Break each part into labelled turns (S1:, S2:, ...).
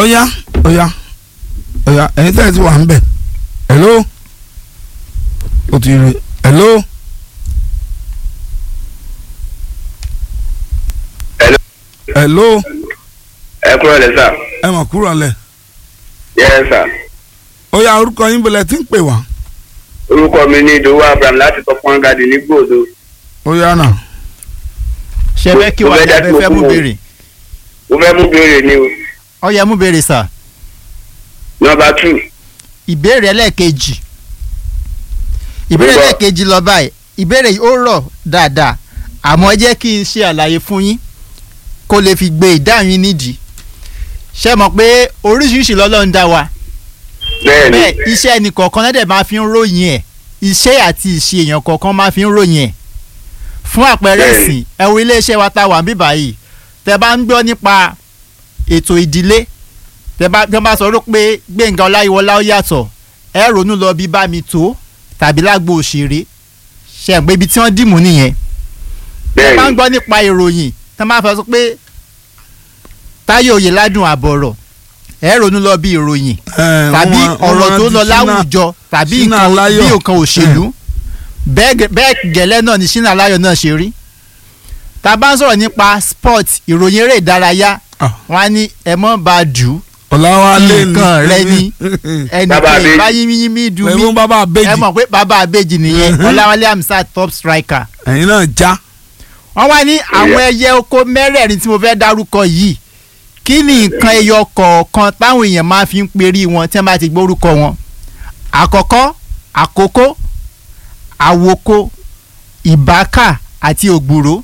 S1: ọ̀yá ọ̀yá ọ̀yá ẹ̀yin tẹ́ ẹ ti wà ń bẹ̀ hello o ti rí hello
S2: Hello.
S1: hello
S2: ẹ kúrò lẹ sà.
S1: ẹ mọ̀ kúrò lẹ̀
S2: yes sà.
S1: ọ̀yá orúkọ yín bẹ̀lẹ̀ tí ń pè wá
S2: orúkọ mi ní ìdòwú abraham láti tọpọn gadi ní gbòdo.
S1: ọ̀yá náà
S3: ṣe fẹ́ kí
S2: Mo
S3: wàá
S2: fẹ́ dá
S3: fẹ́
S2: sí
S3: fẹ́ mú
S2: òkú.
S3: béèrè
S2: mo fẹ́ mú béèrè ni o.
S3: ọyẹ mú béèrè sà
S2: nọmba two.
S3: ìbéèrè ẹlẹ́ẹ̀kejì ìbéèrè
S2: Mo gbọ́.
S3: ẹlẹ́ẹ̀kejì lọ báyìí ìbéèrè yìí ó rọ̀ dáadáa àmọ́ ẹ jẹ́ kí n ṣe àlàyé fún yín kó lè fi gbé ìdáhùn yín nídìí ṣé mọ̀ pé oríṣiríṣi lọ́lọ́run dá wa
S2: bẹ́ẹ̀ni
S3: bẹ́ẹ̀ iṣẹ́ ẹnì kọ̀ọ̀kan náà dẹ̀ máa fi ń ròyìn ẹ̀ iṣẹ́ àti ìṣe èèyàn kọ̀ọ̀kan máa fi ń ròyìn ẹ̀ fún àpẹẹrẹ
S2: Bẹ́ẹ̀ni.
S3: ìsìn ẹ wo iléeṣẹ́ wa tá a wà níbí báyìí tẹ bá ń gbọ́ nípa ètò ìdílé tẹ bá tẹ bá sọ rò pé Gbẹ̀ngà Ọláyíwọlá ó yàtọ̀ ẹ ronú lọ bí bá mi tó tàbí lágbo òṣèré ṣe é pé ibi tí wọ́n dìmú nìyẹn tẹ bá ń
S2: bẹ́ẹ̀ni
S3: gbọ́ nípa ìròyìn tẹ máa fẹ́ sọ pé Táyé Oyèládùn àbọ̀rọ̀ ẹ ronú lọ bí ìròyìn
S1: ẹ̀,
S3: tàbí
S1: wọ́n- wọ́n
S3: ọ̀rọ̀ tó
S1: rántí
S3: lọ
S1: Ṣínà-
S3: láwùjọ tàbí
S1: Ṣínà
S3: nǹkan
S1: Aláyọ̀.
S3: bí nǹkan òṣèlú bẹ́ẹ̀ gẹ- bẹ́ẹ̀ gẹ́lẹ́ náà ni Ṣínà Aláyọ̀ náà ṣe rí tá a bá ń sọ̀rọ̀ nípa sport ìròyìn eré ìdárayá
S1: Ah.
S3: wọn á ní ẹ mọ́ bá a dù ú
S1: ọ̀làwálé
S3: nǹkan rẹ ni ẹnì
S2: Bàbá
S3: kan
S2: Abéjì.
S3: ìbáyímíyímí dùn mí
S1: ẹ̀fún bàbá
S3: ẹ
S1: àbèjì
S3: mọ̀ pé bàbá àbèjì nìyẹn Ọláwálé Hamzat top striker
S1: ẹ̀yin náà já
S3: wọ́n wá ní àwọn ẹyẹ oko mẹ́rẹ̀ẹ̀rin tí mo fẹ́ dárúkọ yìí kí ni nǹkan ẹyọ kọ̀ọ̀kan táwọn èèyàn máa fi ń perí wọn tí wọ́n bá ti gbórúkọ wọn àkọ́kọ́ àkókó àwòkó ìbákà àti ògbúrò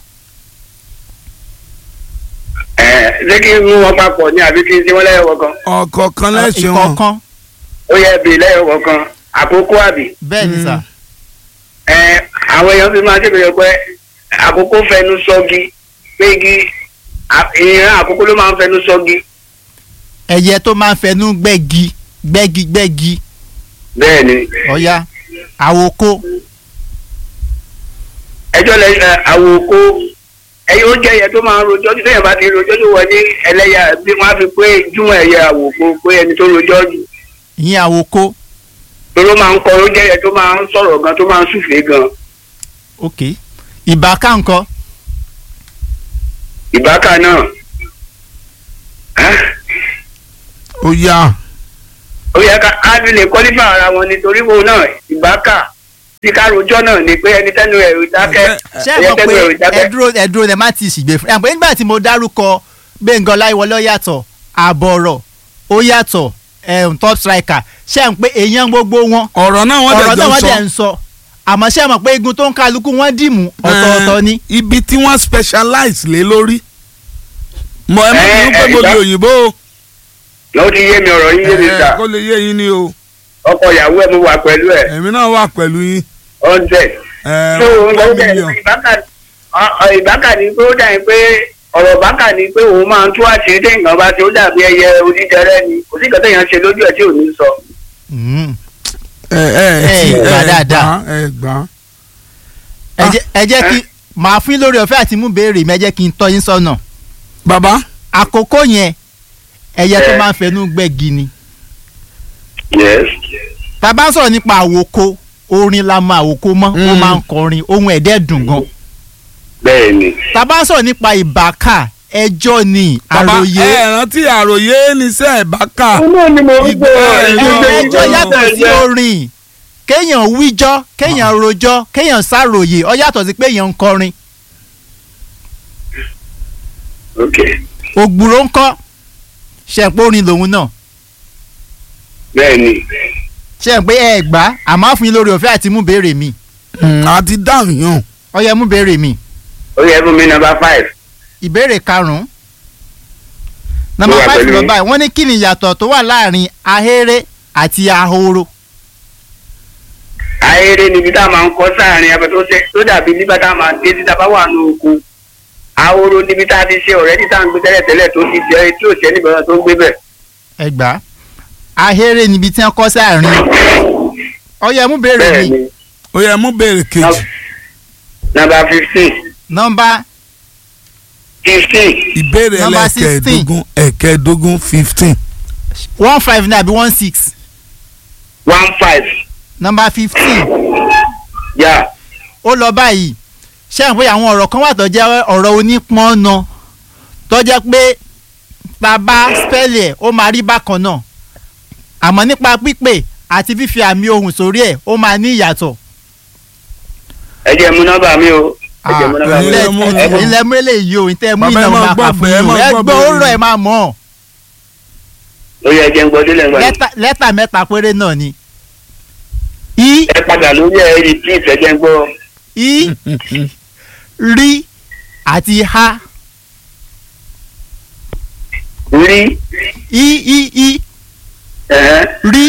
S2: ẹ ṣé kí n mú wọn papọ̀ ní àbí kí n ṣe wọ́n lẹ́yọ̀ kọ̀ọ̀kan.
S1: ọ̀kọ̀ọ̀kan lẹ́sìn wọn
S3: ìkọ̀ọ̀kan
S2: ó yẹ bì lẹ́yọ̀ kọ̀ọ̀kan àkókò àbí.
S3: bẹ́ẹ̀ ni
S1: Mm.
S3: sà
S2: ẹ àwọn èèyàn fi máa ṣèbéèrè pé àkókò fẹnu sọ́gi pé igi à- ìran àkókò ló máa ń fẹnu sọ́gi.
S3: ẹyẹ tó máa ń fẹnu gbẹ́gi gbẹ́gi gbẹ́gi
S2: bẹ́ẹ̀ni
S3: ọ̀ya àwòkó
S2: ẹjọ́ lẹ ẹ, àwòkó ẹyẹ ó jẹ́ ẹyẹ tó máa ń rojọ́ tí téèyàn bá ti rojọ́ tó wọ ní ẹlẹ́yà bí wọ́n á fi pé júmọ̀ ẹyẹ àwòkó pé ẹni tó rojọ́ jù
S3: ìyẹn àwòkó
S2: tó ló máa ń kọ ó jẹ́ ẹyẹ tó máa ń sọ̀rọ̀ gan tó máa ń súfèé gan
S3: ok ìbákà ńkọ́
S2: ìbákà náà Ẹ́,
S1: ó yá
S2: ó yẹ ká á fi lè kọ́lífà ara wọn nítorí wo náà ìbákà tí ká rojọ́ náà ni pé ẹni tẹ́nu ẹ̀ ò dákẹ́
S3: ṣé ẹ
S2: ẹyẹ
S3: mọ̀
S2: tẹ́nu ẹ̀ ò
S3: pé
S2: dákẹ́
S3: ẹdúró ẹdúró ẹ má ti ṣìgbè fún ẹ pé nígbà tí mo dárúkọ Gbẹ̀ngà Ọláyíwọlá ó yàtọ̀ àbọ̀rọ̀ ó yàtọ̀ ẹ̀hún top striker ṣé ẹ mọ̀ pé èèyàn gbogbo wọn
S1: ọ̀rọ̀ náà wọ́n
S3: ọ̀rọ̀
S1: dẹ̀
S3: náà
S1: jọ
S3: wọ́n
S1: sọ
S3: dẹ̀ ń sọ àmọ́ ṣé ẹ mọ̀ pé igun tó ń kálukú wọ́n dìmú ọ̀tọ̀ọ̀tọ̀ ni
S1: Eh, ibi tí wọ́n specialize lé lórí mọ ẹ má
S2: Eh,
S1: bínú pé
S2: eh,
S1: mo di
S2: ìbá-
S1: òyìnbó o
S2: ló ti yé mi ọ̀rọ̀ yín yé mi
S1: Eh,
S2: sà
S1: kó lè yé yín ni o
S2: ọkọ ìyàwó ẹ̀ mo wà pẹ̀lú ẹ̀
S1: èmi náà wà pẹ̀lú yín
S2: hundred.
S1: Eh,
S2: tó o ń
S1: one
S2: lọ bẹ̀
S1: million.
S2: ìbákà ọ- ọ, ìbákà ni pé ó dàbí pé ọ̀rọ̀ bákà ni pé òun máa ń tú àṣírí tí nǹkan bá ti ó dàbí ẹyẹ onídẹrẹ́ ni kò sí nǹkan téèyàn ṣe lójú ẹ̀ tí ò ní sọ.
S3: Mm.
S1: ẹ ẹ
S3: Eh,
S1: ti-
S3: gbà
S1: ẹ
S3: dáadáa.
S1: gbà, ẹ gbà
S3: ẹ jẹ́- ẹ jẹ́ kí màá fún yín lórí ọ̀fẹ́ àti mú béèrè mi ẹ jẹ́ kí n tọ́ yín sọ́nà
S1: bàbá
S3: àkókò yẹn ẹyẹ tó
S2: Eh.
S3: máa ń fẹnu gbẹ́gi ni
S2: yes.
S3: tá a bá ń sọ̀rọ̀ nípa àwòkó orin la mọ àwòkó mọ́ ó
S1: Mm.
S3: máa ń kọrin ohun ẹ̀dẹ́ dùn gan
S2: bẹ́ẹ̀ ni.
S3: tá a bá ń sọ̀rọ̀ nípa ìbákà ẹjọ́ ni
S1: bàbá
S3: àròyé
S1: ẹ rántí àròyé níṣẹ́ ẹ̀ bá kà
S2: náà ni mo
S1: rí pé-
S3: ẹjọ́
S1: ẹjọ́
S3: yàtọ̀ sí orin kéèyàn wíjọ́ kéèyàn rojọ́ kéèyàn sàròyé ó yàtọ̀ sí pé èèyàn ń kọrin
S2: ok
S3: ògbúrò ń kọ́ ṣẹ̀pọ̀ orin lòun náà
S2: bẹ́ẹ̀ ni.
S3: ṣe ń pé ẹ gbà á àmọ́ fún yín lórí ọ̀fẹ́ àti mú béèrè mi
S1: àti dáhùn yàn
S3: ó yẹ mú béèrè mi
S2: ó yẹ fún mi nọ́mbà five.
S3: ìbéèrè karùn-ún
S2: Mo
S3: nọ́mbà
S2: wà
S3: five
S2: pẹ̀lú
S3: lọ
S2: yín.
S3: báyìí wọ́n ní kí ni ìyàtọ̀ tó wà láàrin ahéré àti ahoro
S2: ayére níbi tá a máa ń kọ́ sáàrin abẹ tó ṣe tó dàbí nígbà tá a máa dé tí tá a bá wà ní oko ahoro níbi tá a ti ṣe ọ̀rẹ́ tí tá a ń gbé tẹ́lẹ̀ tẹ́lẹ̀ tó ti jẹ́ tí ò sẹ́ni bẹ̀rẹ̀ tó ń gbé bẹ̀.
S3: ẹ gbà á ahéré níbi tí wọ́n kọ́ sáàrin ó yẹ mú béèrè
S2: bẹ́ẹ̀
S3: mi
S2: ni
S1: ó yẹ mú béèrè kejì
S2: nọ́mbà fifteen
S3: nọ́mbà
S2: fifteen
S1: ìbéèrè
S3: Number
S1: ẹlẹ́kẹ̀ẹ́dógún ẹ̀kẹ́ẹ̀dógún fifteen
S3: one five ní àbí one six
S2: one five
S3: number fifteen
S2: yà
S3: ó lọ báyìí ṣé àwọn pé àwọn ọ̀rọ̀ kan wà tó jẹ́ ọ̀rọ̀ onípọ́nna tó jẹ́ pé bàbá spẹ́lì ẹ̀ ó máa rí bákan náà àmọ́ nípa pípè àti fífi àmì ohùn sórí ẹ̀ ó máa ní ìyàtọ̀.
S2: ẹ jẹ́ mú nọ́mbà mi o ẹ jẹ́ mú nọ́mbà mi
S1: ilé
S2: o.
S1: mú
S2: ẹ mú
S3: ilẹ̀ mú eléyìí o ìtẹ́ mú
S1: Bàbá ẹ
S3: iná
S1: máa
S3: máa
S1: gbọ́
S3: kà fún
S1: bẹ́ẹ̀, ẹ
S3: yín o
S1: máa
S3: ẹ
S1: gbọ́
S3: gbọ́ ó
S1: bẹ́ẹ̀.
S3: rọ̀ ẹ máa mọ̀ ọ́
S2: ó yẹ jẹ́ ń gbọ́ délẹ̀ ńgbà mi.
S3: Lẹ́tà- lẹ́tà mẹ́ta péré náà ni i
S2: ẹ padà lórí ẹ rí please ẹ jẹ́ ń gbọ́.
S3: i rí àti ha
S2: rí
S3: i i i
S2: ẹ̀hẹ́n,
S3: rí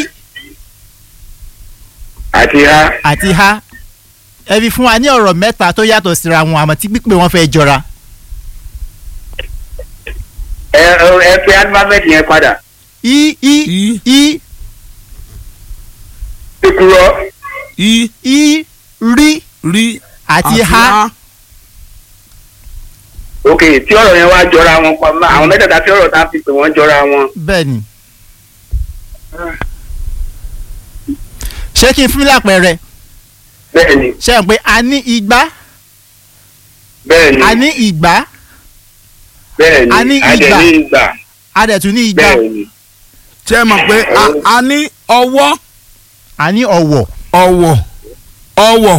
S2: àti ha
S3: àti ha ẹ fi fún wa ní ọ̀rọ̀ mẹ́ta tó yàtọ̀ síra wọn àmọ́ tí pípé wọn fẹ́ jọra
S2: ẹ ẹ- ẹ fi alifábẹ́ẹ̀tì yẹn padà.
S3: i i
S1: i
S3: i
S2: ìkúrọ̀
S1: i
S3: i rí
S1: rí
S3: àti ha
S2: ok tí ọ̀rọ̀ yẹn wá jọra wọn pa má- àwọn mẹ́tẹ̀ẹ̀ta tí ọ̀rọ̀ tá a fi pè wọ́n jọra wọn.
S3: bẹ́ẹ̀ ni ṣé kí n fún mi lápẹẹrẹ
S2: bẹ́ẹ̀ ni
S3: ṣe é pé a ní igba
S2: bẹ́ẹ̀ ni
S3: a ní ìgbá
S2: bẹ́ẹ̀
S3: a ní
S2: ni adẹ̀
S3: ìgbà.
S2: ní ìgbà
S3: a dẹ̀ tún ní igba
S2: bẹ́ẹ̀ ni
S1: ṣe é mọ̀ pé a- a ní ọwọ́
S3: a ní ọ̀wọ̀
S1: ọ̀wọ̀ ọ̀wọ̀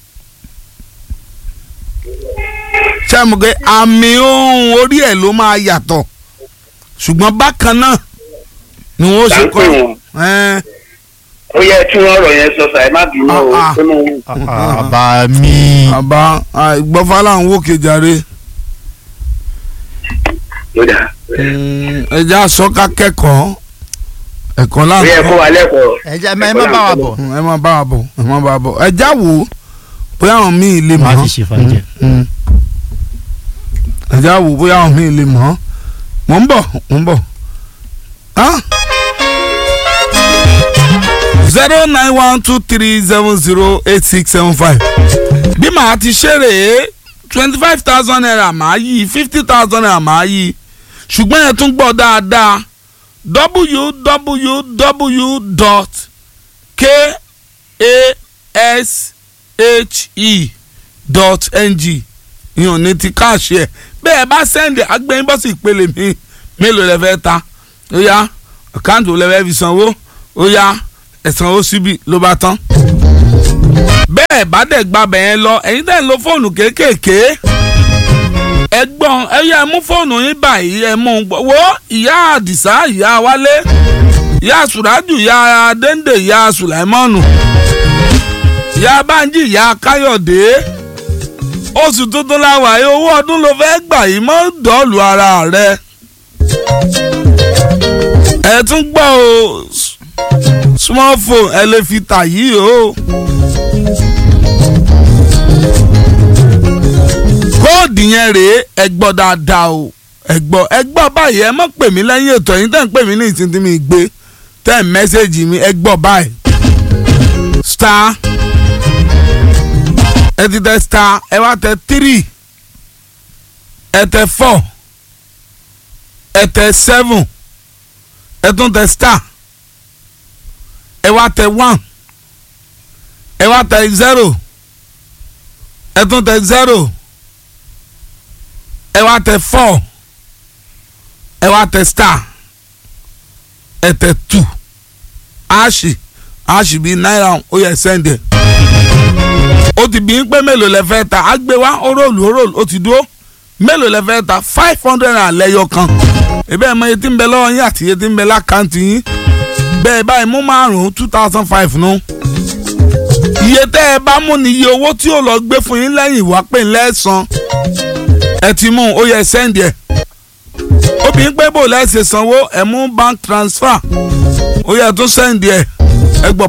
S1: ṣe é mọ̀ pé àmì ohùn orí ẹ̀ ló máa yàtọ̀ ṣùgbọ́n bákan náà ni wọ́n
S2: là
S1: ṣe
S2: ń pè
S1: kọ́
S2: wọ́n.
S1: ẹ̀
S2: ó yẹ kí wọ́n ọ̀rọ̀ yẹn sọ sàì má bínú o
S1: Ah, ah.
S2: pé mo
S3: àbá mi
S1: àbá ìgbọ́fà là ń wò kejàre
S2: ló dà
S1: ẹja àsọ́ká kẹ́kọ̀ọ́ ẹ̀kọ́
S2: ó
S1: láǹkọ́
S2: yẹ kó wa lẹ́kọ̀ọ́.
S3: ẹ jẹ́ ẹ má bá wa bọ̀
S1: ẹ má bá wa bọ̀ ẹ má bá wa bọ̀ ẹja wò ó bóyá àwọn míì lè mọ̀
S3: Má ti ṣe fàájì.
S1: Mm. ẹja wò ó bóyá àwọn míì lè mọ̀ ọ́ mò ń bọ̀ mò ń bọ̀ zero nine one two three seven zero eight six seven five bí màá ti ṣe rèé twenty five thousand naira màá yí fifty thousand naira màá yí ṣùgbọ́n ẹ tún gbọ́ dáadáa www dot kashe dot ng ìyọ̀n ní ti káàṣì ẹ̀ bẹ́ẹ̀ bá sẹ́ndì agbẹ́yìn bọ́sì ìpele mi mélòó lẹ fẹ́ ta ó yá àkáǹtì wo lẹ fẹ́ fi sanwó ó yá ẹ sanwó síbi ló bá tán. bẹ́ẹ̀ bá dẹ̀ gba bẹ̀yẹn lọ ẹ̀yin tẹ̀ ń lo fóònù kéékèèké ẹgbọ́n ẹ yẹ mú fóònù yín báyìí ẹ mú un gbọ́ wo ìyá àdìsá ìyá wálé ìyá sùrájù ìyá déndé ìyá sùláìmọ́nù ìyá bánjí ìyá káyọ̀dé oṣù tuntun la wà yìí owó ọdún ló fẹ́ gbà yìí mọ́ dọ́ọ̀lù ara rẹ. ẹ tún gbọ́ o s- small phone ẹ lè fi tà yìí o. kóòdù yẹn rèé ẹ gbọ́ dáadáa o ẹ gbọ́ ẹ gbọ́ báyìí ẹ má pè mí lẹ́yìn ètò ẹ̀yin tẹ́ ń pè mí ní ìsìn tí mi gbé tẹ́ ń mẹ́sẹ̀gì mi ẹ gbọ́ báyìí star ẹ ti tẹ star ẹ wá tẹ three ẹ tẹ four ẹ tẹ seven ẹ tún tẹ star ẹ wá tẹ one ẹ wá tẹ zero ẹ tún tẹ zero ẹ wá tẹ four ẹ wá tẹ star ẹ tẹ two aṣì aṣì bíi náírà ó yẹ sẹ́ndẹ̀ ó ti bí ń pé mélòó lẹ fẹ́ ta á gbé wá ó rólù ó rólù ó ti dúró mélòó lẹ fẹ́ ta five hundred naira lẹ́yọ kan ebe ẹ̀ mọ iye tí ń bẹ lọ́wọ́ yín àti iye tí ń bẹ lákàntì yín bẹ́ẹ̀ báyìí mú márùn-ún two thousand five nù iye tẹ́ ẹ bá mú ni iye owó tí ó lọ gbé fún yín lẹ́yìn ìwà pé ńlẹ́sàn ẹ ti mú ó yẹ sẹ́ndì ẹ̀ obìnrin pé bò lẹ́sẹ̀ sanwó ẹ̀ mú bank transfer ó yẹ tó sẹ́ndì ẹ̀ ẹ gbọ́